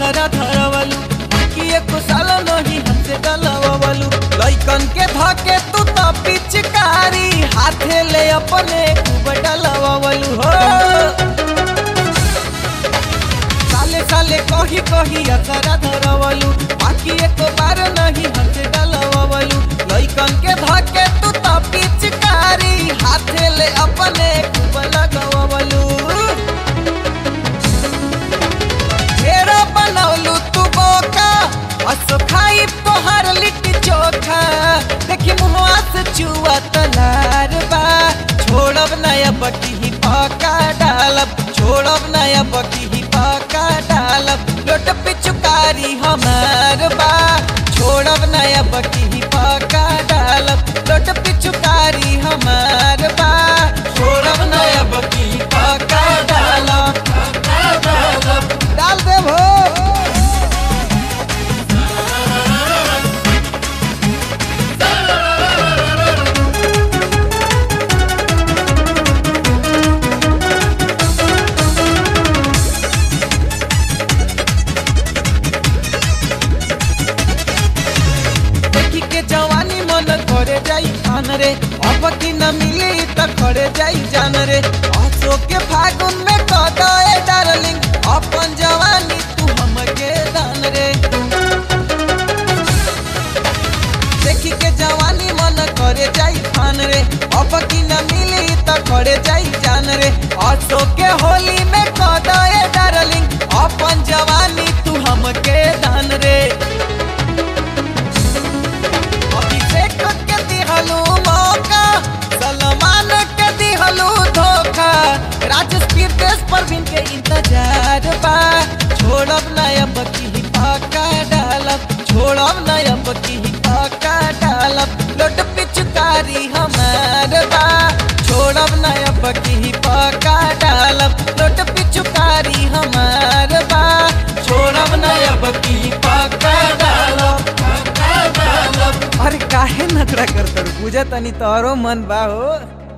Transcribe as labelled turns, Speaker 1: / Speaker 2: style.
Speaker 1: असरा धरवलू कि एको साल नहीं हमसे डलवलू लइकन के धके तू तो पिचकारी हाथे ले अपने खूब डलवलू हो साले साले कही कही असरा धरवलू बाकी एको बार नहीं हमसे डलवलू लइकन के धके तू तो पिचकारी हाथे ले अपने खूब लगवलू ढेरा बनौलू तू बोका असो खाई तोहर लिट्टी चोखा देखी मुहवा से चुआ तलार बा छोड़ब नया बकी ही पका डालब छोड़ब नया बकी ही पका डालब लोट पिचुकारी हमार बा छोड़ब नया बकी ही पका डालब लोट पिचुकारी हमार बा छोड़ब नया बकी ही पका डालब डाल दे भो देखी के जवानी मन करे जाई खान रे अब की न मिली त खड़े जाई जान रे अशोक के फागुन में कदाए डार्लिंग अपन जवानी तू हमके दान रे देखी के जवानी मन करे जाई खान रे अब की न मिली त खड़े जाई जान रे अशोक के होली में कदाए डार्लिंग अपन जवानी तू हमके दान रे अभिषेक के दिहलू मौका सलमान के दिहलू धोखा राजेश पीरदेश परवीन के इंतजार बा छोड़ब नया बकी ही पाका डालब छोड़ब नया बकी ही पाका डालब लोट पिचकारी हमार बा छोड़ब नया बकी ही पाका डालब लोट पिचकारी हमार बा छोड़ब नया बकी ही पाका डालब अरे काहे नखरा करतर पूजा तनी तोरो मन बा हो